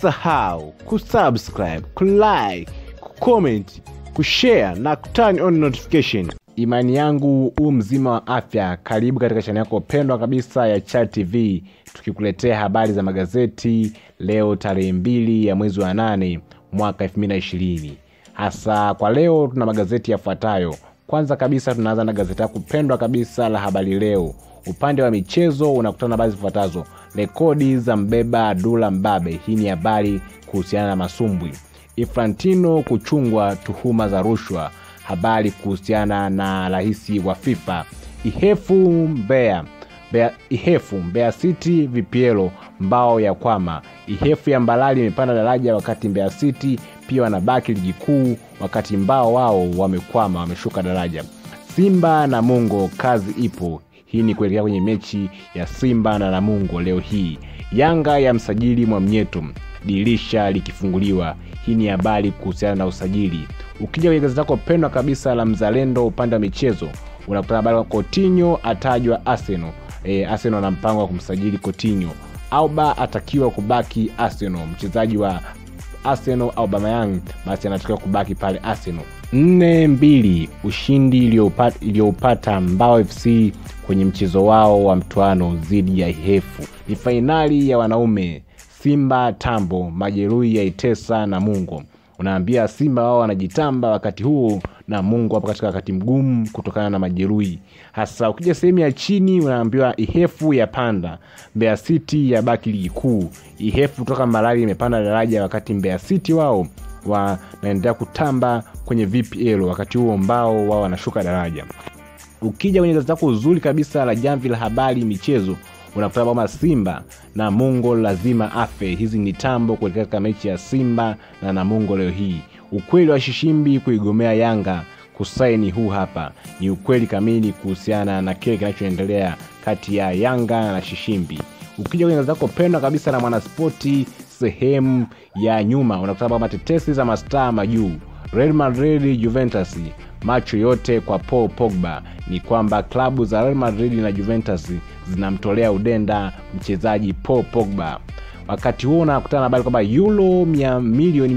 usisahau kusubscribe kulike kucomment kushare na kuturn on notification imani yangu huu mzima wa afya karibu katika chani yako pendwa kabisa ya chat tv tukikuletea habari za magazeti leo tarehe mbili ya mwezi wa nane mwaka 220 hasa kwa leo tuna magazeti yafuatayo kwanza kabisa tunaanza na gazeti yako pendwa kabisa la habari leo upande wa michezo unakutana na habari zifuatazo rekodi za mbeba dula mbabe hii ni habari kuhusiana na masumbwi infantino kuchungwa tuhuma za rushwa habari kuhusiana na rahisi wa fifa ihefu mbea Bea, ihefu mbeya city vipielo mbao ya kwama ihefu ya mbalali imepanda daraja wakati mbeya city pia wanabaki ligi kuu wakati mbao wao wamekwama wameshuka daraja simba na mungo kazi ipo hii ni kuelekea kwenye mechi ya simba na namungo leo hii yanga ya msajili mwamnyeto dirisha likifunguliwa hii ni habari kuhusiana na usajili ukija kwenye gazeti lako pendwa kabisa la mzalendo upande wa michezo unakutana habari wa kotinyo atajwa arsenal e, arsenal ana mpango wa kumsajili kotinyo auba atakiwa kubaki arsenal mchezaji wa arsenal aubamayang basi anatakiwa kubaki pale arsenal nne mbili ushindi iliyoupata iliyoupata mbao fc kwenye mchezo wao wa mtwano dhidi ya ihefu ni fainali ya wanaume simba tambo majeruhi ya itesa na mungo unaambia simba wao wanajitamba wakati huo na mungu hapo katika wakati mgumu kutokana na majeruhi hasa ukija sehemu ya chini unaambiwa ihefu ya panda mbeya city ya baki ligi kuu ihefu kutoka malali imepanda daraja wakati mbeya city wao wanaendelea kutamba kwenye vpl wakati huo mbao wao wanashuka daraja ukija kwenye gazeti lako uzuri kabisa la jamvi la habari michezo unakuta kwamba simba na mungo lazima afe hizi ni tambo kuelekea katika mechi ya simba na namungo leo hii ukweli wa shishimbi kuigomea yanga kusaini huu hapa ni ukweli kamili kuhusiana na kile kinachoendelea kati ya yanga na shishimbi ukija kwenye zako pendwa kabisa na mwanaspoti sehemu ya nyuma unakuta kwamba tetesi za mastaa majuu real madrid juventus macho yote kwa paul pogba ni kwamba klabu za real madrid na juventus zinamtolea udenda mchezaji paul pogba wakati huo unakutana na habari kwamba yulo mia, milioni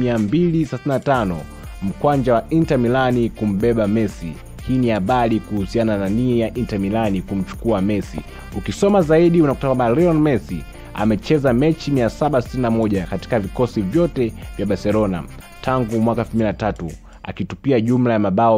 235 mkwanja wa inter milani kumbeba messi hii ni habari kuhusiana na nia ya inter milani kumchukua messi ukisoma zaidi unakuta kwamba leon messi amecheza mechi 761 katika vikosi vyote vya barcelona tangu mwaka 23 akitupia jumla ya mabao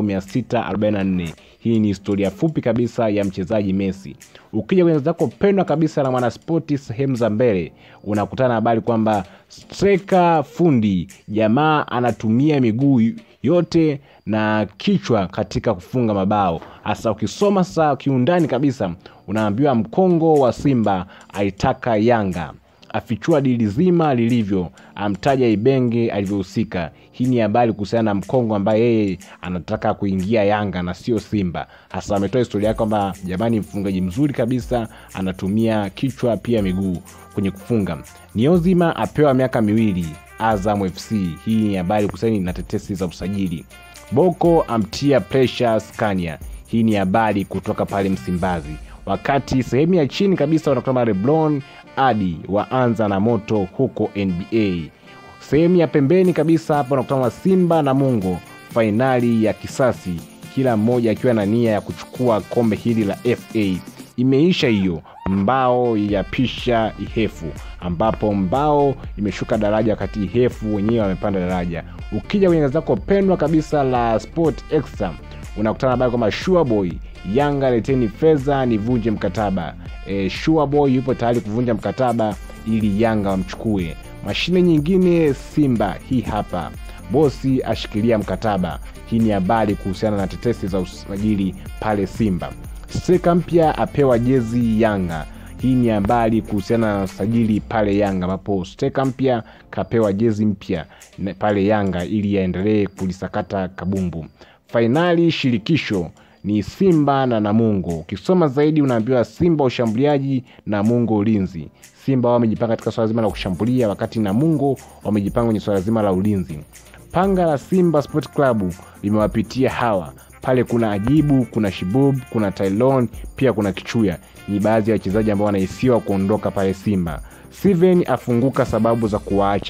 644 hii ni historia fupi kabisa ya mchezaji messi ukija kwenye zako pendwa kabisa na mwanaspoti sehemu za mbele unakutana na habari kwamba streka fundi jamaa anatumia miguu yote na kichwa katika kufunga mabao hasa ukisoma saa kiundani kabisa unaambiwa mkongo wa simba aitaka yanga afichua dili zima lilivyo amtaja ibenge alivyohusika hii ni habari kuhusiana na mkongo ambaye yeye anataka kuingia yanga na sio simba hasa ametoa historia yake kwamba jamani mfungaji mzuri kabisa anatumia kichwa pia miguu kwenye kufunga niozima apewa miaka miwili azam fc hii ni habari kuhusiana na tetesi za usajili boko amtia presha scania hii ni habari kutoka pale msimbazi wakati sehemu ya chini kabisa unakutana leblon adi waanza na moto huko nba sehemu ya pembeni kabisa hapa unakutana simba na mungo fainali ya kisasi kila mmoja akiwa na nia ya kuchukua kombe hili la fa imeisha hiyo mbao ya pisha ihefu ambapo mbao imeshuka daraja wakati ihefu wenyewe wamepanda daraja ukija kwenye gazeti lako pendwa kabisa la sport extra unakutana habari kwamba shuaboy yanga leteni fedha nivunje mkataba e, shuaboy yupo tayari kuvunja mkataba ili yanga wamchukue mashine nyingine simba hii hapa bosi ashikilia mkataba hii ni habari kuhusiana na tetesi za usajili pale simba streka mpya apewa jezi yanga hii ni habari kuhusiana na usajili pale yanga ambapo steka mpya kapewa jezi mpya pale yanga ili aendelee kulisakata kabumbu fainali shirikisho ni simba na namungo ukisoma zaidi unaambiwa simba ushambuliaji namungo ulinzi simba wao wamejipanga katika swala zima la kushambulia wakati namungo wamejipanga kwenye swala zima la ulinzi panga la simba sport club limewapitia hawa pale kuna ajibu kuna shibub kuna tailon pia kuna kichuya ni baadhi ya wachezaji ambao wanahisiwa kuondoka pale simba steven afunguka sababu za kuwaacha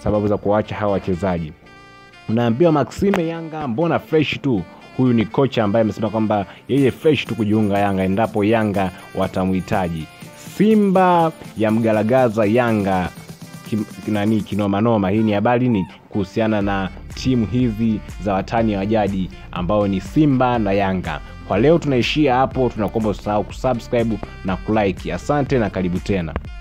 sababu za kuwaacha hawa wachezaji. Unaambiwa Maxime Yanga mbona fresh tu. Huyu ni kocha ambaye amesema kwamba yeye fresh tu kujiunga Yanga endapo Yanga watamhitaji. Simba ya mgalagaza Yanga kim, nani kinomanoma. Hii ni habari ni kuhusiana na timu hizi za watani wa jadi ambao ni Simba na Yanga. Kwa leo tunaishia hapo, tunakuomba usahau kusubscribe na kulike. Asante na karibu tena.